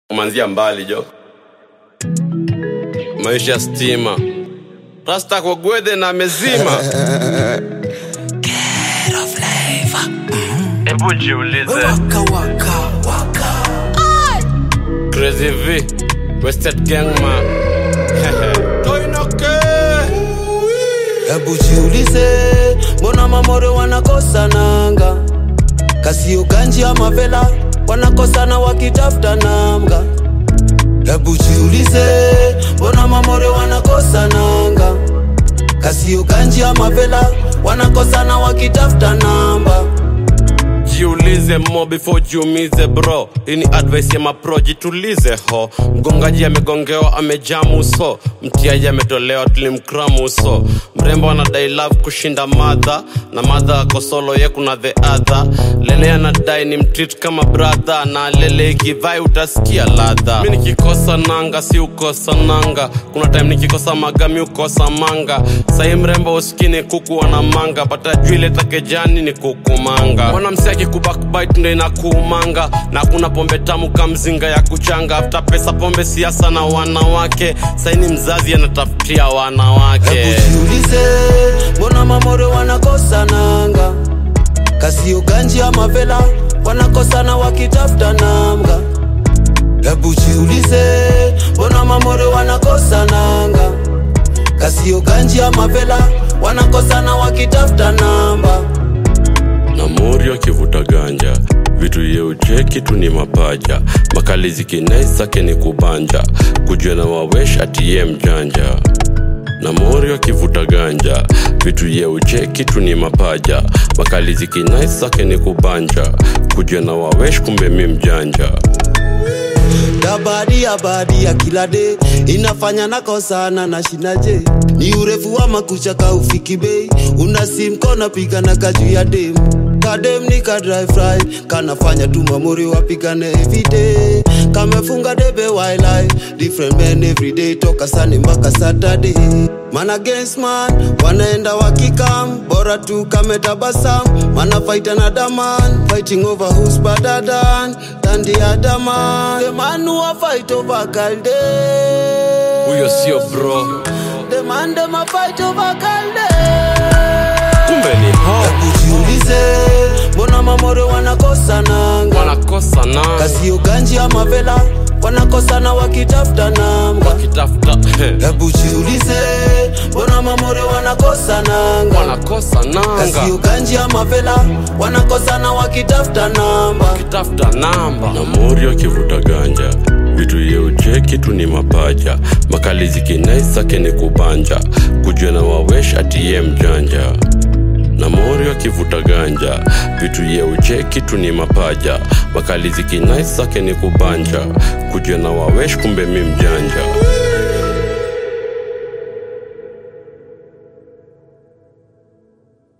kumanzia mbali jo maisha ya stima rasta kwa gwedhe na mezima hebu jiulize Waka waka waka crazy v wasted gang man toinoke Hebu jiulize, mbona mamore wanakosa nanga? Kasio ganji ama vela wanakosana wakitafuta namga. Hebu jiulize, mbona mamore wanakosa nanga? Kasio ganji ama vela wanakosana wakitafuta namba. jiulize mo before jiumize bro hii ni advice ya mapro jitulize ho mgongaji amegongewa amejamu uso mtiaji ametolewa tulimkramu uso mrembo anadai love kushinda madha na madha ako solo ye kuna the other lele anadai ni mtreat kama brother na lele ikivai utasikia ladha mi nikikosa nanga si ukosa nanga kuna time nikikosa magami ukosa manga sahi mrembo uskini kuku wana manga pata jwile takejani ni kukumanga mwanamsiaki kubakbit ndo inakuumanga na kuna pombe tamu kamzinga ya kuchanga afta pesa pombe siasa na wanawake saini mzazi anatafutia wanawake Hebu jiulize, mbona mamore wanakosa nanga? Kasio ganji ama vela wanakosana wakitafuta namga. Hebu jiulize, mbona mamore wanakosa nanga? Kasio ganji ama vela wanakosana wakitafuta namba. na mori akivuta ganja vitu ye ucheki tu ni mapaja makali zikinaisake ni kubanja kujua na wawesh atiye mjanja na mori akivuta ganja vitu ye ucheki tu ni mapaja makali zikinaisake ni kubanja kujua na wawesh kumbe mi mjanja Dabadi ya badi ya kila day inafanya nakosana na shinaje, ni urefu wa makucha ka ufiki bei, una sim kona piga na kaju ya dem kadem ni ka drive right kanafanya tu mamori wapigane everyday kamefunga debe wildlife different men everyday toka sani mpaka Saturday man against man wanaenda wakikam bora tu kametabasam mana fight another man fighting over who's better than than the other man the man who a fight over kalde huyo sio bro the man them a fight over kalde kumbe ni ho Hebu jiulize, mbona mamore wanakosa nanga? wanakosa nanga Kasio ganji ama vela wanakosana wakitafuta namba. wakitafuta Hebu jiulize, mbona mamore wanakosa nanga? wanakosa nanga Kasio ganji ama vela wanakosana wakitafuta namba. kitafuta namba na mori akivuta ganja vitu ye ucheki tu ni mapaja makali zikinaisake ni kubanja kujua na wawesh atiye mjanja na mori akivuta ganja vitu ye ucheki tu ni mapaja makali zikinaisake ni kubanja kujua na wawesh kumbe mi mjanja